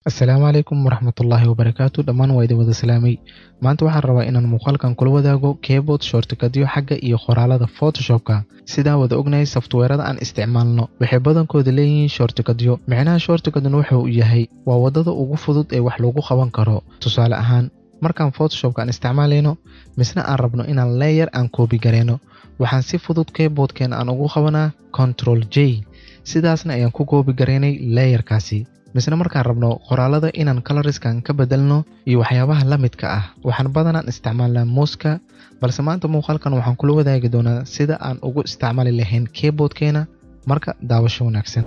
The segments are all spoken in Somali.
asalaamu calaykum waraxmatullaahi wabarakaatu dhammaan waa idin wada salaamay maanta waxaan rabaa inaan muuqaalkan kula wadaago keyboard shortikadyo xagga iyo qoraalada photoshopka sidaa wada ognahay softweerada aan isticmaalno waxay badankooda leeyihiin shortikadyo micnaha shortikadna wuxuu yahay waa waddada ugu fudud ee wax lagu qaban karo tusaale ahaan markaan photoshopka aan isticmaalayno misna aan rabno inaan leeyar aan koobi gareyno waxaan si fudud keyboardkeena aan ugu qabanaa control j sidaasna ayaan ku koobi gareynay leeyarkaasi misna markaan rabno qoraalada inaan coloriskan ka bedelno iyo waxyaabaha la midka ah waxaan badanaan isticmaalnaa muuska balse maanta muuqaalkan waxaan kula wadaagi doonaa sida aan ugu isticmaali lahayn keyboardkeena marka daawasho wanaagsan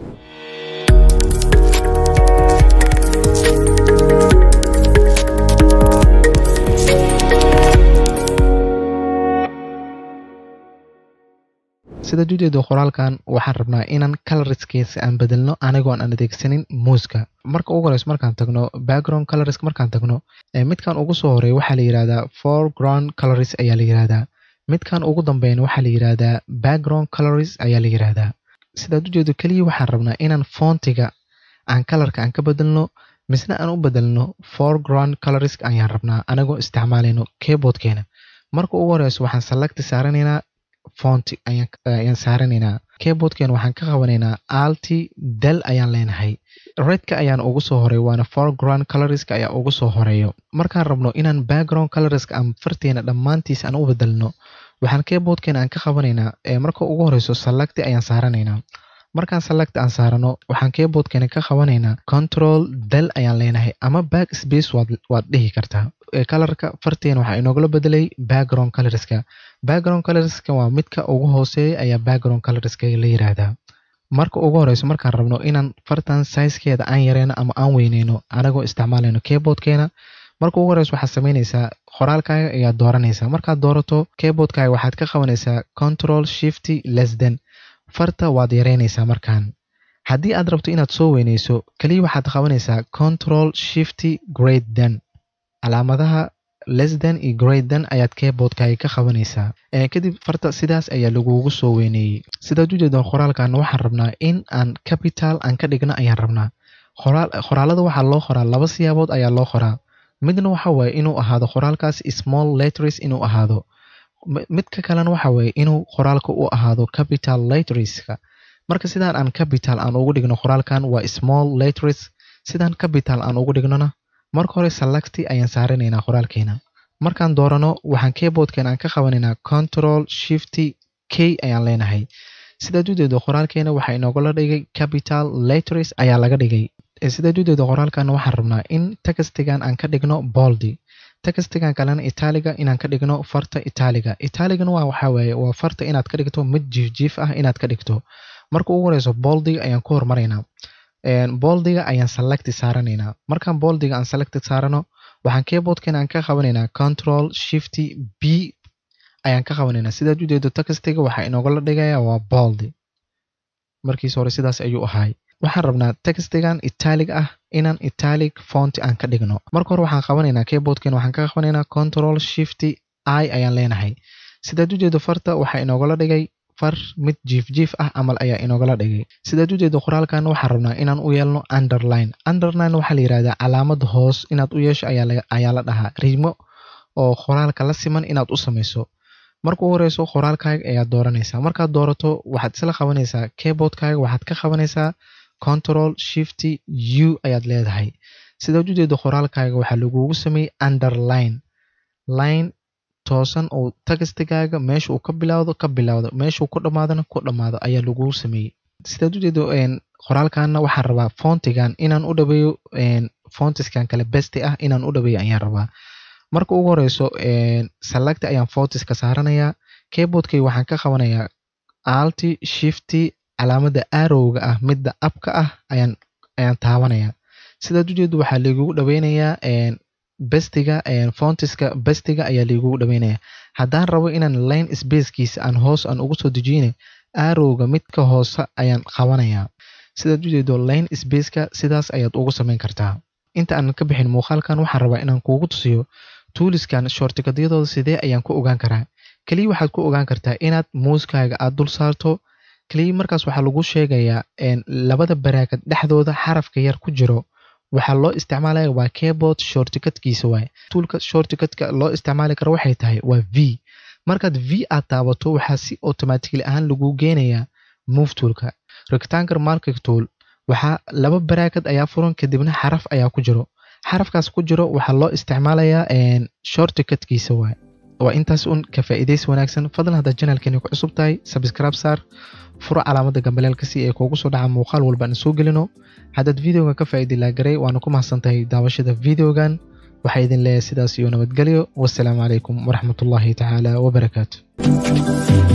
sida judeeda qoraalkan waxaan rabnaa inaan coloriskeesa aan bedelno anigoon aan adeegsanin muuska marka ugu horeyso markaan tagno background colorisk markaan tagno midkan ugu soo horeey waxaa la yihahdaa foreground coloris ayaa la yihahdaa midkan ugu dambeyn waxaa la yihahdaa background coloris ayaa la yihahdaa sidaad ujeedo keliya waxaan rabnaa inaan foontiga aan kalarka aan ka bedelno misna aan u bedelno foreground colorisk ayaan rabnaa anigoo isticmaalayno keyboardkeena marka ugu horeyso waxaan salagti saaranaynaa fonti ayaan saaranaynaa keyboardkeena waxaan ka qabanaynaa alti del ayaan leenahay redka ayaan ugu soo horay waana foreground coloriska ayaa ugu soo horeeyo markaan rabno inaan background coloriska aan farteena dhammaantiis aan u bedelno waxaan keyboardkeena aan ka qabanaynaa marka ugu horeyso salagti ayaan saaranaynaa markaan salagti aan saarano waxaan keyboardkeena ka qabanaynaa control del ayaan leenahay ama back space waad dhihi kartaa kalarka farteena waxaa inoogala bedelay background coloriska background coloriska waa midka ugu hooseeya ayaa background coloriska la yiraahdaa marka ugu horeyso markaan rabno inaan fartan sizekeeda aan yareyno ama aan weyneyno anagoo isticmaalayno keyboardkeena marka ugu horeyso waxaad sameyneysaa qoraalkaaga ayaad dooranaysaa markaad doorato keyboardkaaga waxaad ka qabanaysaa control shifty lesden farta waad yareynaysaa markaan haddii aad rabto inaad soo weyneyso keliya waxaad qabanaysaa control shifty graden calaamadaha lesden iyo graden ayaad keyboardkaaga ka qabanaysaa kadib farta sidaas ayaa lagugu soo weyneeyey sidaad ujeedan qoraalkan waxaan rabnaa in aan capital aan ka dhigno ayaan rabnaa qoraalada waxaa loo qoraa laba siyaabood ayaa loo qoraa midna waxa waaye inuu ahaado qoraalkaas small letters inuu ahaado midka kalena waxa waaye inuu qoraalka u ahaado capital letterska marka sidaan aan capital aan ugu dhigno qoraalkan waa small letters sidaan capital aan ugu dhignona marka hore salagti ayaan saaranaynaa qoraalkeena markaan doorano waxaan keyboardkeena aan ka qabanaynaa control shifty k ayaan leenahay sidaad ujeedo qoraalkeena waxaa inoogala dhigay capital letters ayaa laga dhigay sidaad ujeedo qoraalkana waxaan rabnaa in textigan aan ka dhigno boldy textigan kalena italiga inaan ka dhigno farta italiga italigana waa waxaa waaye waa farta inaad ka dhigto mid jiifjiif ah inaad ka dhigto marka ugu horeyso boldiga ayaan ku hormaraynaa boldiga ayaan salagti saaranaynaa markaan boldiga aan salagti saarano waxaan keyboardkeena aan ka qabanaynaa control shifty b ayaan ka qabanaynaa sidaad ujeedo textiga waxaa inoogala dhigaya waa boldi markiis hore sidaas ayuu ahaay waxaan rabnaa textigan italig ah inaan italic fonti aan ka dhigno marka hore waxaan qabanaynaa keyboardkeena waxaan ka qabanaynaa control shifty i ayaan leenahay sidaad ujeedo farta waxaa inoogala dhigay far mid jiif jiif ah camal ayaa inoogala dhigay sidaad ujeedo qoraalkan waxaan rabnaa inaan u yeelno underline underline waxaa la yihahdaa calaamad hoos inaad u yeesho ayaa la dhahaa riimo oo qoraalka la siman inaad u samayso marka u horeyso qoraalkaaga ayaad dooranaysaa markaad doorato waxaad isla qabanaysaa keyboardkaaga waxaad ka qabanaysaa control shifty u ayaad leedahay sidaad ujeedo qoraalkaaga waxaa lagugu sameeyey underline line toosan oo tagastigaaga meesha uu ka bilowdo ka bilowdo meeshuu ku dhammaadona ku dhammaado ayaa lagugu sameeyey sidaad ujeedo qoraalkana waxaan rabaa fontigan inaan u dhabeeyo fontiskan kale besti ah inaan u dhabeeyo ayaan rabaa marka ugu horeyso salagti ayaan fontiska saaranayaa keyboardkay waxaan ka qabanayaa alti shifty calaamada arowga ah midda abka ah ayaan ayaan taabanayaa sidaad ujeedo waxaa laigugu dhaweynayaa bestiga fontiska bestiga ayaa laigugu dhaweynaya haddaan rabo inaan line spacekiisa aan hoos aan ugu soo dejiyne arowga midka hoose ayaan qabanayaa sidaad ujeedo line spaceka sidaas ayaad ugu samayn kartaa inta aanan ka bixin muuqaalkan waxaan rabaa inaan kuugu tusiyo tuuliskan shortikadyadooda sidee ayaan ku ogaan karaa keliya waxaad ku ogaan kartaa inaad muuskaaga aad dul saarto keliya markaas waxaa lagu sheegayaa labada baraakad dhexdooda xarafka yar ku jiro waxaa loo isticmaalaya waa keyboard shortcutkiisa waaye toolka shortcutka loo isticmaali karo waxay tahay waa v markaad v aad taabato waxaa si automatically ahaan lagu geenayaa move toolka rectangle marking tool waxaa laba baraakad ayaa furan kadibna xaraf ayaa ku jiro xarafkaas ku jiro waxaa loo isticmaalayaa shortcutkiisa waaye waa intaas un ka faa'iidaysi wanaagsan fadlan haddaad janalkeeni ku cusub tahay sabscribe saar furo calaamadda gambaleelka si ay kuugu soo dhaca muuqaal walba aan soo gelino haddaad videogan ka faa'iidi laagaray waana ku mahadsan tahay daawashada videogan waxaa idin leeyahay sidaas iyo nabadgelyo wassalaamu calaykum waraxmatullaahi tacaala wabarakaatu